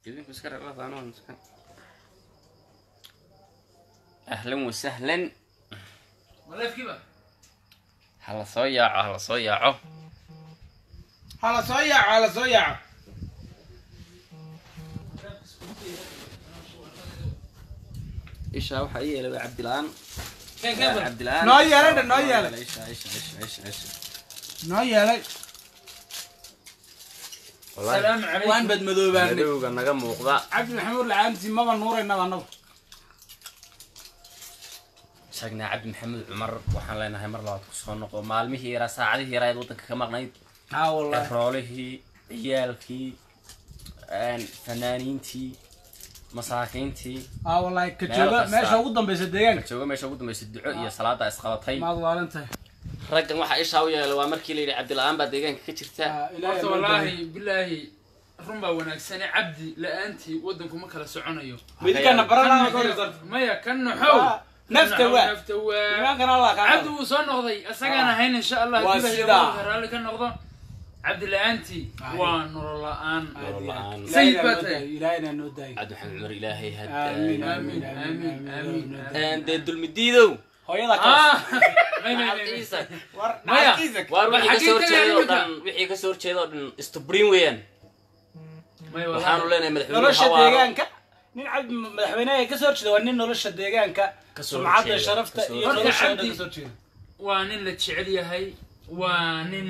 idinku iska rarafaan iska ahlan wasahlan waleefkiiba hala soo yaaco hala soo yaaco hala soo yaaco hala soo yaaco ishaa waxaa ii yeelay waa cabdilaan keen keen bal cabdilaan Noo yeelay dhan, noo yeelay. isha isha isha isha isha noo yeelay wallaahi salaamu calaykum waan badmadoobaanay madowga naga muuqda cabdi maxamuud lacaanti maba nuuraynaba annagu sheegnaa cabdi maxamed cumar waxaan leenahay mar labaad ku soo noqo maalmihii yaraa saacadihii yaraa eed waddanka ka maqnayd haa wallahi roolihii ciyaalkii fanaaniintii masaakiintii haa wallahi ka Meel jooga kasta. meesha ugu dambaysa deegaanka jooga meesha ugu dambaysa duco iyo salaada isqabatay maad waalan tahay raggan waxaa ishaa u yeelay waa markii la yidhi cabdila-aan baa deegaanka ka jirta Haa, ilaahay horta noo wallaahi bilaahi run baa wanaagsane cabdi la-aantii waddanku ma kala soconayo midkana baranaana ka horeysa maya ka naxow Waa, nafta waa. nafta waa iimaankana allah kaa cabdi wuu soo noqday isagaan Ah. ahayn insha allah Waa haddii sidaa. ilaahay raalli ka noqdo cabdi la-aantii Ay. waa nolol la-aan Nolol la'aan. Sayid baa tahay. ilaahayna noo daayay cabdi maxamed cumar ilaahay aamin had aamin aamin, aamin, aamin. dee dulmidiidow hooyada Ah, kaas may, may, may, may. Ciisa. war Maya. naxalkiisa waar Bal wixii kasoo xaggee horjeeda oo tagaan dhan wixii kasoo horjeeda oo dhan istubrin weeyaan May, waxaanu wallaahi. leenahay madaxweyne nolosha xawaaro deegaanka nin cabdi madaxweynaha ka soo horjeeda waa nin nolosha deegaanka Ka soo sumcadda horjeeda, sharafta ka soo iyo horjeeda. nolosha Cabdi- ka soo horjeeda waa nin la jecel yahay waa nin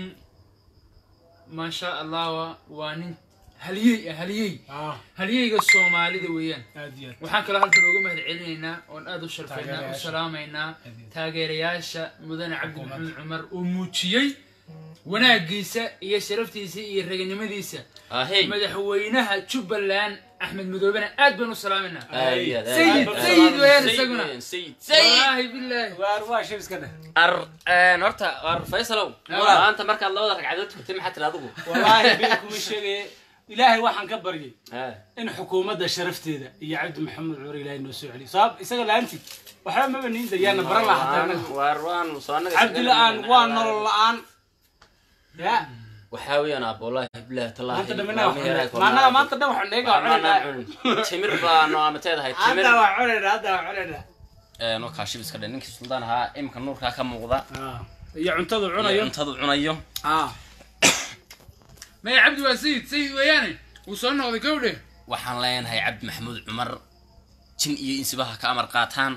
maasha allah waa- waa nin haliyey ah haliyey ah halyeyga soomaalida weeyaan aad iyo aad waxaan kaloo halkan uga mahad celinaynaa oon aada u sharfaynaa u Taageerayaasha. salaamaynaa Aad iyo aad. taageerayaasha mudane cabdi Xukuumadda. maxamed cumar oo muujiyey wanaagiisa iyo sharaftiisa iyo raganimadiisa ahey madaxweynaha jubbaland axmed madoobena aad baan u salaamaynaa aad iyo aad, aad Sayid, iyo aad. sayid weeyaan Sayid isaguna. weeyaan, sayid sayid wallaahi bilaahi waar waa shib iska dheh ar een, horta ar faysalow Ah. maanta markaad labada ragcadood tukatay maxaa tiri adigu wallaahi bil kuma sheegaya ilaahay waxaan ka baryay Ah. in xukuumadda sharafteeda iyo cabdi maxamed cumar ilaahay noo soo celiyo sabab isaga la-aantii waxba maba niin dayaana baran lahaa hataa anaga waar waan soo anaga cabdi la-aan waa nolol la-aan ya waxaa weeyaan aab wallahi bilahi tallahi maanta dhamina maanaga maanta dhan waxaan dheega waa cunayna timir baanu amateedahay timir hadda waa cunayna hadda waa cunayna een oo kaashib iska dhe ninkii suldaan ahaa imika nuurkaa ka muuqda iyo cuntadu iyo cunayo cuntadu cunayo ah maya cabdi waa sayid sayid weeyaane wuu soo noqday kowdhe waxaan leenahay cabdi maxamuud cumar jin iyo insibaha ka amar qaataan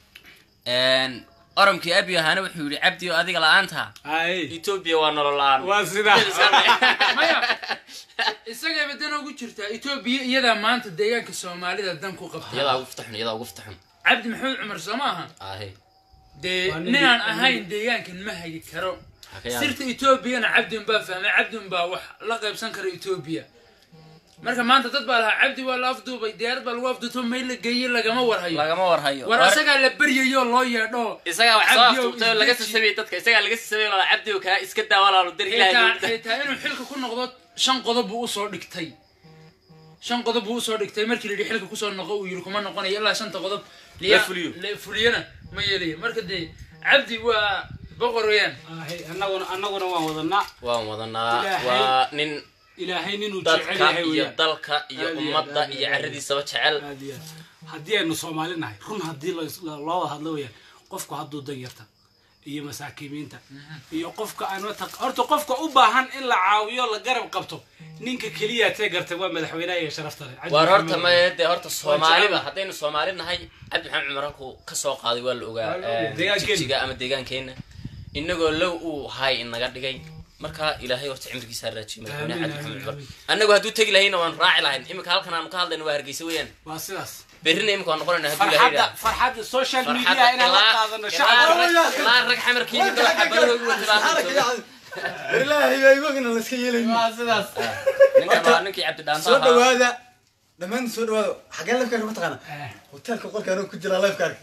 een oromkii abi ahaana wuxuu yidhi cabdi oo adiga la-aanta ay etoobiya waa nolol la-aan waa sidaa maya isagayba dan ugu jirtaa etoobiya iyadaa maanta deegaanka soomaalida dan ku qabta iyadaa ugu fitaxun iyadaa ugu fitaxun cabdi maxamed cumar soo ma aha ahe dee Waa nin- ninaan ahayn deegaankan ma hagi karo ha ka yaab sirta etoobiyana cabdin baa fahmay cabdin baa wax la qaybsan kara etoobiya marka maanta dad baa lahaa cabdi waa la afduubay diyaarad baa lagu afduubto meel la geeyey lagama warhayo lagama warhayo war asagaa la baryayoo loo yeedho isagaa wax soo Cabdi oo aftuubtay oo laga isdeji. sasabiyey dadka isagaa laga sasabiyey lala cabdi oo kaa iska daa walaalu dar xitaa ilaahay xitaa inuu xilka ku noqdo shan qodob buu usoo dhigtay shan qodob buu usoo dhigtay markii la yidhi xilka kusoo noqo uu yidhi kuma noqonayo ilaa shanta qodob La fuliyo. la fuliyana ma yeelayo marka dee cabdi waa boqor weeyaan Ahay, annaguna annaguna waan wadanaa waan wadanaa Ilaahay. waa nin ilaahay ninuu jecel dadka yahay iyo weeyaan dalka iyo Aad iyo aad, ummadda aad iyo iyo aad. caradiisaba jecel aad iyo aad haddii aynu soomaali nahay run haddii lo- lo- loo wada hadlo weyaan qofku hadduu dan yarta iyo masaakiimiinta iyo qofka aan mataq horta qofka u baahan in la caawiyo la garab qabto ninka keliya tee gartay waa madaxweynaha iyo sharafta leh Cabdi waar horta Maxamed maye dee horta soomaaliba jecel. haddaynu soomaali nahay cabdi maxamed cumar halkuu ka soo qaaday waa la ogaa Waa la ogaa. een, Deegaankeena. jigjiga ama deegaankeenna inagoo low uu hay inaga dhigay marka ilaahay horta cimrigiisa ha raajiyo madaxweynaha Aamin, cabdi maxamed aamin, cumar aamin. annagu hadduu tegi lahayna waan raaci lahayn imika halkan aanu ka hadlayna waa hargeysa weeyaan waa sidaas berrina imika waan noqonayna hadduu ilaahay farxadda yidhaahdo. farxadda social media farxadda inaan la ilaa- qaadano ilaa shacabka rag- ilaa rag xamarkii midoo xabadahoogu wata baa ilaahay baa igogina la iska yeelayn waa sidaas ninkan waa ninkii cabdi dhaanta soo ahaa dhawaada dhammaan soo dhawaada xagee lafkaarka ma taqaana hoteelka qolka anuu ku jiraa lafkaarka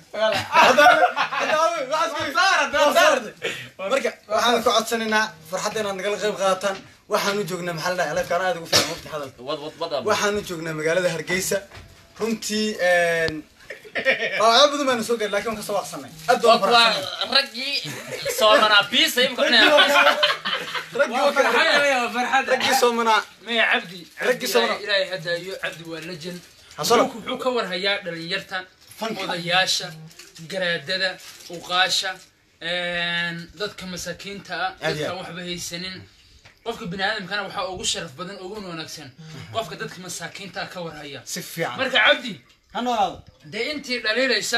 marka waxaan ka codsanaynaa farxadda inaad nagala qayb qaadataan waxaanu joognaa maxaa la dhahay lafkaan aad ugu fiican waqti hadalka wad wad wad waxaanu joognaa magaalada hargeysa runtii dhaawacyo badan baana soo gaari laakiin waan kasoo waaqsanay aad waa baan kuwa faraxsanay raggii soomanaa biisa imika cunaya raggii waa kala farxad raggii soomanaa maya cabdi Raggii cabdi soo ilaahay- ilaahay hadaayo cabdi waa lejan Hasolo. wuxuu wuxuu ka warhayaa dhalinyarta Fanka. odayaasha garaadada uqaasha dadka masaakiinta ah Aad iyo dadkaan aad. waxba haysanin qofka bini aadamkana waxaa ugu sharaf badan ugu wanaagsan qofka dadka masaakiinta ah ka warhaya si fiican marka cabdi ha noolaado dee intii dhaliilaysa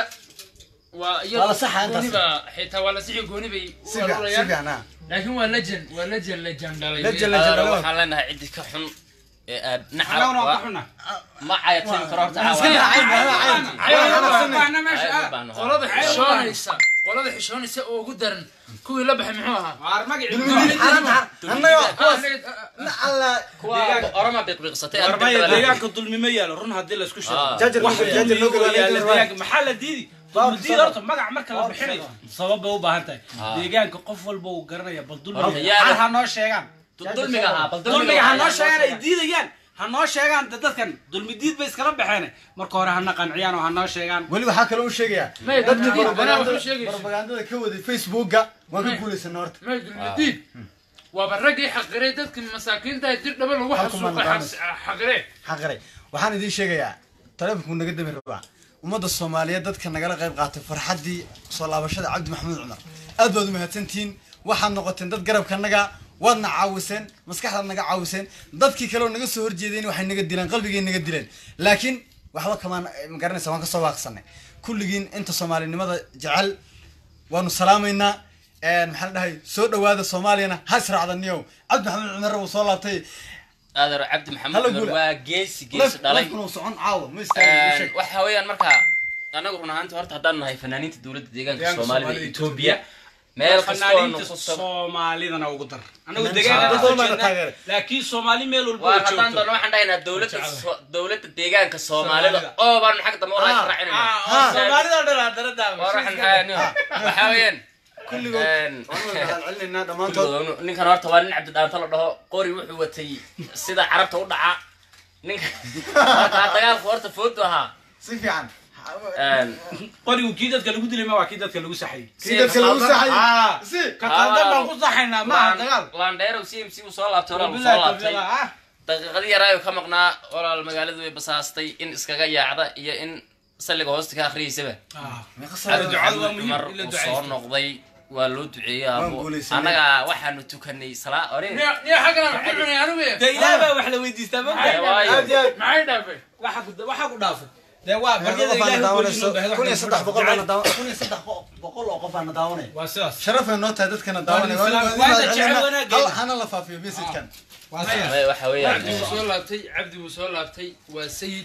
waa Waa la saxa intaas. gooniba xitaa waa la sixi gooni bay u si fiican si aruurayaan fiican ha laakiin waa lejan waa lejan lejan dhalay Legend, legend. Adeero, dhalay. waxaan leenahay ciddi ka xun ee aad anaguna waa ka naca xuna ma cayatimi karo horta iska caawa raacay baahna meesha Ay, u baahno. qolada xishoonaysa qolada xishoonaysa oo ugu daran kuwii la baxay muxuu ahaa waar magaci dulmidiin xaaranta annaga kuwaas na alla kuwa orama biqbiqsatay aad warmaya dabada- deegaanka dulmi ma yaalo run haddii laisku Ah. sheego jaajar wax jaajar loo dulmi oo yaala galayo deegaanka maxaa la diidi dulmidiid horta magac marka la bixinayo sabab bay u baahan tahay Ah. deegaanka qof walba uu garanaya bal Horta dulmiga yaa- hal ha noo sheegaan dulmiga ahaa bal dulmiga ha noo ayaa sheegaan ay sheegay. diidayaan ha noo sheegaan de dadkan dulmidiid bay iskala baxeen marka hore hana qanciyaan oo ha noo sheegaan weli waxaa kaloo u sheegayaa Maya, dadka dulmidiin, anaa propagandada wuxuu sheegaysa. propagandada ka waday facebooka waan ka Maya. guulaysana horta maydulmadiid waaba raggii xaqiray dadka masaakiinta dir dhaba lagu Halka xasuuqay maan xas- xaqire xaqire waxaan idiin sheegayaa taleefonkuu naga dami rabaa ummadda soomaaliyeed dadka nagala qayb qaatay farxaddii soo laabashada cabdi maxamuud cumar aad baad u mahadsantihiin waxaad noqoteen dad garabkanaga waadna caawiseen maskaxdaad naga caawiseen dadkii kaleoo naga soo horjeedeen waxay naga dileen qalbigay naga dileen laakiin waxba kamaan magaranaysa waan kasoo waaqsanay kulligiin inta soomaalinimada jecel waanu salaamaynaa maxaa la dhahay soo dhawaada soomaaliyana ha israacdaniyow cabdi maxamuud cumar wuu soo laabtay adeero cabdi maxamed Hala cumar guula. waa geesi geesi dhalay lafkuna uu socon caawa ma istaagin sheeg. waxa weeyaan marka anagu run ahaantii horta haddaan nahay fanaaniinta dowladda deegaanka Deegaanka soomaalida Soomaalida, etoobiya meel kastoo nu fanaaniinta ku sab soomaalidana ugu dar anagu Ah. deegaanka Dad badan baa na jeednaa taageeray. laakiin soomaali meel walba waar oo haddaan joogto doono waxaan dhahaynaa dowladda Jecel. so- dowladda deegaanka soomaalida Soomaalida. oo baan xag dambe walaa Ah, raacinayna ah, soomaalida oo dhan aa darada waar waxaan dhahaynaa waxaa weeyaan kulligood een, waan wada mahadcelinaynaa dhammaantood kulligood ninkan horta waa nin cabdidhaanto la dhaho qori wuxuu watay sida carabta u dhaca ninka markaa dagaalku horta foodu ahaa si fiican Een, qorigu kii dadka lagu dilay ma waa kii dadka lagu saxayay kii dadka lagu saxay Ah. si ka qaldan baan ku saxaynaa maaha Laan- dagaal laandheerow c m c uu soo laabtay horaa uu Wabillahi soo laabtay tawfiiq, ah. daqiiqadii yaraayo ka maqnaa walaal magaaladu way basaastay in iskaga yaacda iyo in salliga hoosta ka akhriyeysaba Ah. meeqa cabdi sano ducada waa muhiim cumar in la uu ducaysto. soo noqday waa loo duceeyey Waan abo guulaysanay. annaga waxaanu tukanay salaa ore niyo xaggana wax ku cunay anigu dee ilaah baa wax la weydiistaa ma Ay, waayo. aad iyo aad maxay dhaafay waxa ku waxaa ku dhaafay dee waa meeqa baryada qof aana ilaahay daawanayso gooni inuu kun iyo baahdo saddex boqol jacayl. baana daawan kun iyo saddex bo- boqol oo qof aana daawanaya waa sidaas sharafay noo tahay dadkana daawanaya Waa Waa- Islam. waa- Waa waa- jecel hal- wanaaggeena. hal- hana la faafiyo mesajkan waa sidaas Ay, waxa weeyaan cabdi wuu soo laabtay cabdi wuu soo laabtay waa sayid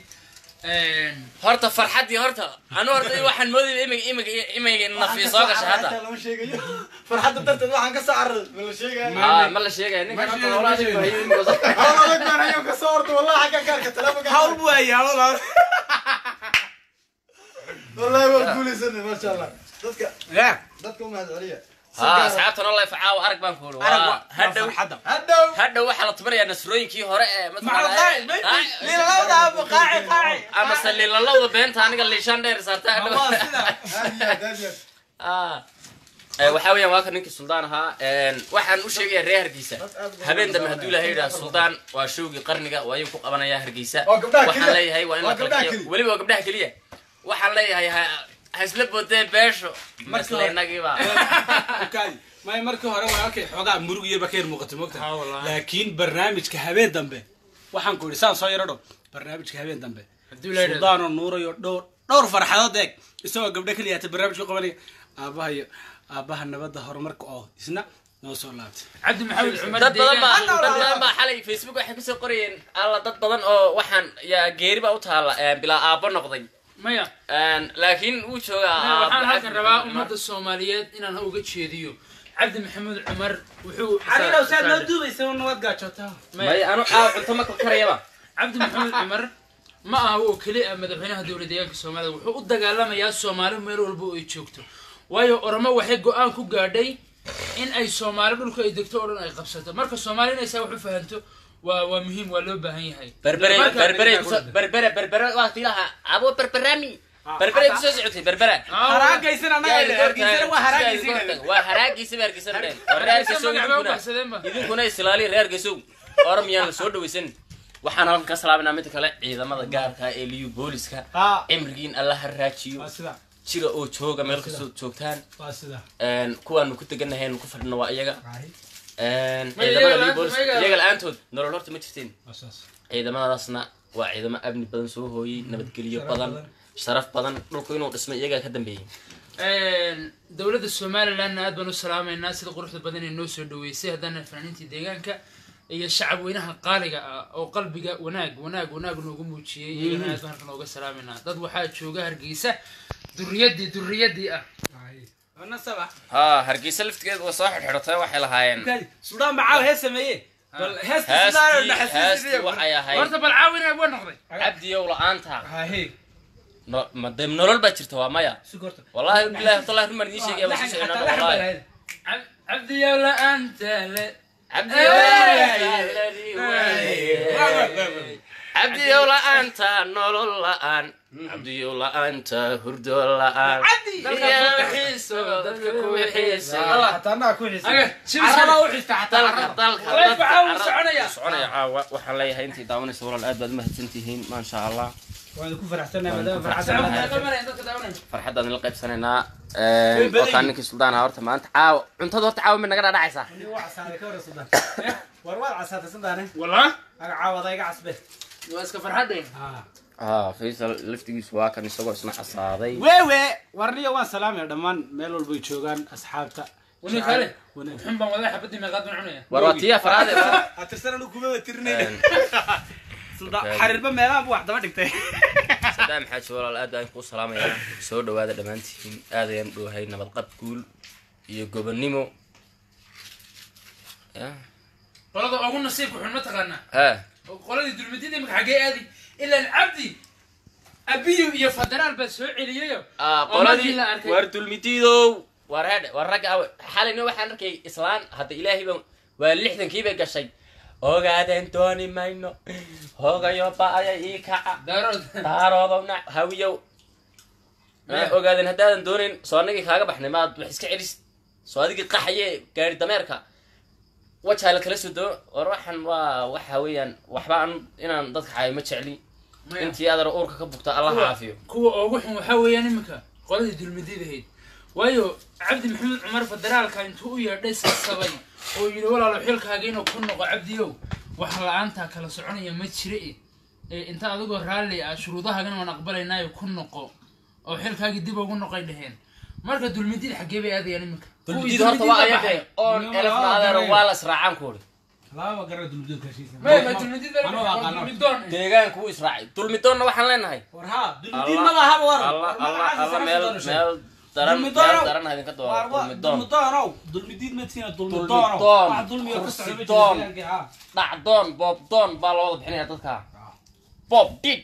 horta farxaddii horta anu horta waxaan moodayay imig imig imig nafi soo gasha hadda lama sheegayo farxadda darteed waxaan ka soo cararay ma la sheegayo Ah, ma la sheegaya ninkan horta sheegay, walaashay ma ku sheegay. hayay imig soo- hawl adag baan hayo ka soo orda wallahi xagga gaarka telefonka hawl buu hayaa walaal wallahi waan guulaysanay maasha allah dadka ya dadka u mahad celiya ها asxaabtan oo life caawa arag baan ku uri arag waa waa hadhow farxadda hadhow hadhow waxaa la tumanayaa nasrooyinkii hore ee macal qaaci lilalawda abu qaaci qaaci ama se lilalowda beenta aniga liishaan dheer saarta hadhow waa sida aad iyo aad aad iyo aad Ah. Eh, waxaa weeyaan waa ka ninkii suldaan ahaa Een, waxaan u sheegayaa reer hargeysa habeen dambe hadduu ilahay yidhaha suldaan waa showgii qarniga waa ayuu ku qabanayaa hargeysa Waa gabdhaha waxaan keliya. leeyahay waa in la Waa kala gabdhaha bixiyo keliya. weliba waa gabdhaha keliya waxaan leeyahay ha ha isla boodee beesho masle inagiiba Ukaadi. may markii hore waa okay xoogaa murug iyo bakeer muuqatay mogta Ah, wallahi. laakiin barnaamijka habeen dambe waxaan ku idhi saan soo yaro dhow barnaamijka habeen dambe Hadduu la yidhaahdo. suldaanoo nuurayo dhowr dhowr farxadood eeg isagoo gabdho keliya hata barnaamijka qabanaya aabaha iyo aabaha nabadda horumarka oo isna noo soo laabtay cabdi maxamed cumar dad badan baa deegaan- dad badan baa xalay facebook waxay kusoo qorayeen alla dad badan oo waxaan yaa geeri baa u taala eh, bilaa aabbo noqday maya Een, laakiin wuu joogaa Maya, waxaan aabbo halkan cabdi rabaa Cumar. ummadda soomaaliyeed inaan uga jeediyo cabdi maxamed cumar wuxuu xaliilow saad noo duubaysa nabad gaajootaa may anu caaw cunto ma karayaba cabdi maxamed cumar ma aha oo keli ah madaxweynaha dowla deegaanka soomaalida wuxuu u dagaalamayaa soomaali meel walba oo ay joogto waayo oromo waxay go-aan ku gaadhay in ay soomaali dhulka ay degto oo dhan ay qabsato marka soomaali inay saa wax u fahanto waa waa muhiim waa loo baahan yahay berbere Marka- berbere kuso- berbere berbere waa tilaha abo berberami berbera kusoo socotay berbera haraagaysan anaga hargeysa waa haraagaysan waa haraagiisa ba hargeysa dheen waa reer hargeysow idinkuna idinkuna islaaliya reer hargeysow oromiyaan la soo dhawaysan waxaan halkan ka salaaminaa midda kale ciidamada gaarka ee liyu booliska haa cimrigiin alla ha raajiyo waa sida jira oo jooga meel kastoo joogtaan waa sida Een, kuwaanu ku tegannahay ku fadhino waa iyaga Een, Ma ciidamada iyaga liyu booliska la'aanta ma iyaga- iyaga la-aantood nolol horta ma jirteen waa saas ciidamadaasna waa ciidamo amni badan soo hooyey nabadgelyo Sharaf badan badan. sharaf badan dhulku inuu dhismay iyagaa ka dambeeyey dowladda somalilandna aad baan u salaamaynaa sida quruxda badan ee noo soo dhaweysay haddana fanaaniintii deegaanka iyo shacab weynaha qaaliga ah oo qalbiga wanaag wanaag wanaag noogu muujiyey iyagana aad baan halkan ooga salaamaynaa dad waxaa jooga hargeysa duriyadii duriyadii ah nasaba ha hargeysa laftigeed waa soo xidhxidhatay waxay lahaayeen sudaan bacaaw hees sameeye bal heesta heestii heestii sudaanxasuusiyo waxay ahayd horta bal caawina waa noqday cabdiyow la-aanta hahe No- ma de nolol baa jirta waa maya sugorta wallahi bilahi watallahi rumaan idiin sheegaya waa sii soconaa wallahi Cab- cabdiyow la-aanta le cabdiyow la-aanta nolol la-aan cabdiyow la-aanta hurdo la-aan Dalka iyo ku wixiiso dadka ku wixiisa hataa anaa ku xisa Aga, shibis- caraba u xista dalka dalka Walahi dadka waxaa uu carab- soconaya. soconaya caawa waxaan leeyahay intii daawanaysa walaal aad baad umahadsan tihiin maasha allah waan ku faraxsanahay Waan ku maadaama faraxsanahay. farxadda Dadka daawanaya, dadka daawanaya. farxaddaan la qaybsanaynaa Way badan wataan yihiin. ninkii suldaan ahaa horta maanta caawa cuntada horta caawa mid naga dhadhacaysaa waa casaaday ka hor sudaan war waad casaatay sudaane Wallah, aga caawada iga casbe waa iska farxadeen haa faysal laftigiisu waa kan isagoo isna casaaday wewe warniyo waan salaamaya dhammaan meel walbay joogaan asxaabta Wani kale? wanaag xun baan wadaa xabadii meeqaad baan cunaya war waa tiya faraade atirsan anu kumaba tirinayna xariirba meelaha bu wax daba dhigtay sadaam xaaji walaal aad baan kuu salaamayaa soo dhawaada dhammaantiin aad ayaan dhowahay nabadqab guul iyo gobonnimo ya qolada ugu nasiibka xun ma taqaanaa ha oo qoladii dulmidida imika xaggee aadi ilaan cabdi abiyu iyo federaal baa soo celiyayo Ah, oo markii qoladii la arkay war dulmidiidow war hedhe war ragga awe xalayna waxaan arkay islaan hadda ilaahay ba waa lixdankii bay gashay ogaadeen dooni mayno hoogayo ba-aya ii kaca daarood daaroodowna hawiyow ma ogaadeen haddaadan doonayn soo anagii kaaga baxnay maad wax iska celis soo adigii qaxaye gaari dameerka wajaa la kala soo doo war waxan waa waxa weeyaan waxba an inaan dadka xaayo ma jecli Maya. intii adar uurka ka bugta allah Kuwa- caafiyo kuwa ugu xun waxaa weeyaan iminka qoladii dulmididahayd waayo cabdi maxamed cumar federaalka intuu u yeedhay sasabay oo yidhi walaalo xilkaaga inuu ku noqo cabdiyow wax la-aantaa kala soconaya ma jire ee inta adigoo raalli ah shuruudahaagana waan aqbalaynaayo ku noqo oo xilkaagii dib ugu noqay dhaheen marka dulmidid xaggee bay aadayaan iminka Kuwii dulmidid horta waa dulmidida ayaga baxay. oon Nima elefna waa adeero garanaya. waa la israacaan ku uri laba gara dulmudug kashiisa maya ma dulmidid baa Anoo waa aqaano. dulmidoon deegaanku wuu israacay dulmidoonna waxaan leenahay war haa dulmudug Allah- maba haba war alla alla alla meel meel daran Dulmidoon meel ow. daran idinka dooro dulmidoon dulmidoonow dulmidid madsiina Dulmidoon. dulmidoonow wax dulmiga ka socda ma jiro Kursidoon. deegaanka, haa. dhacdoon boobdoon baa loo wada bixinaya dadka bob did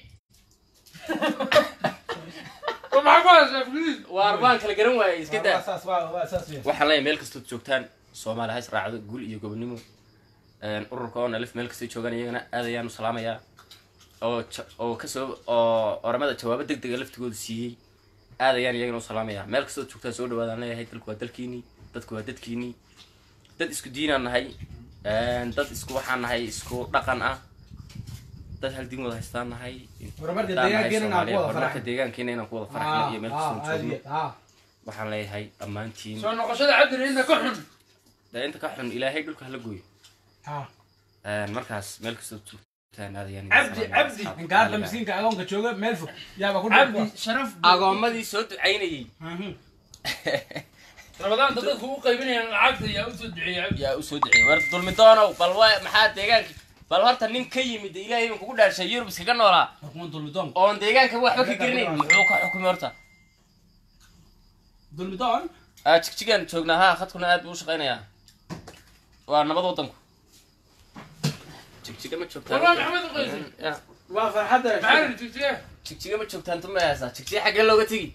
maxaa ku haysaa fliis waar waan kala garan waayay iska Waa daa saas waa waa saas weeye. waxaan leeyahay meel kastood joogtaan soomaali ha israacdo gul iyo gobonnimo Een, ururka oo nalif meel kastay joogaan iyagana aad ayaan u salaamayaa oo ja- oo kasoo oo oramada jawaabo deg dega laftigooda siiyey aad ayaan iyagana u salaamayaa meel kastood joogtaan soo dhawaadaan leeyahay dalku waa dalkiinii dadku waa dadkiinii dad isku diinaan nahay Een, dad isku waxaan nahay isku dhaqan ah dad hal diin wada haystaan nahay Horumarka Haddaan nahay deegaankeena inaan ku Soomaaliya, wada horumarka faraxno. deegaankeena inaan ku wada faraxno iyo meel kastoon Haa, joogno haa, haa. waxaan leeyahay dhammaantiin soo noqoshada cabdi inta ka xun dee inta ka xun ilaahay dhulka hala gooyo Haa. Een, markaas meel kastoo joogtaan aad ayaan Cabdi, Cabdi. ninka hadda miskiinka agoonka jooga meel fog yaaba ku cabdi dhigta sharaf agoommadii soo ducaynayey rabadaanta dadku u qaybinayaan lacagta yaa usoo duceeyay cabdi yaa usoo duceeyey war dulmidoonow bal waa maxaa deegaanka bal horta nin ka yimid ilaahay baan kugu dhaarshay yurub iskaga noolaa kuma dulmidoon oon deegaanka waxba ka gerinayn muxuu ka xukumay horta dulmidoon aa jigjigaan joognaa haa khadkuna aad buu u shaqaynayaa waa nabad wadanku jigjiga ma joogtaan War waa maxamed u qaysay? Ya, waa farxadda maxaa la jigjiga jigjiga ma joogtaan tuma haysaa jigjiga xaggee looga tegi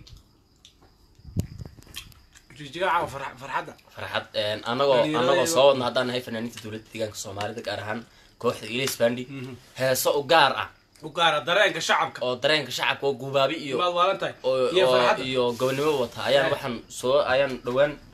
jijiga caawa farx- farxadda farxad een, anagoo Dhalinyarada anagoo iyo- soo wadna haddaan nahay fanaaniinta dowladda deegaanka soomaalida gaar ahaan kooxda ilis bandi heeso u gaar ah u gaara dareenka shacabka oo dareenka shacabka oo gubaabi iyo maad waalan tahay oo iyo oo- farxadda iyo gobonimo wata ayaan waxaan soo ayaan dhowaan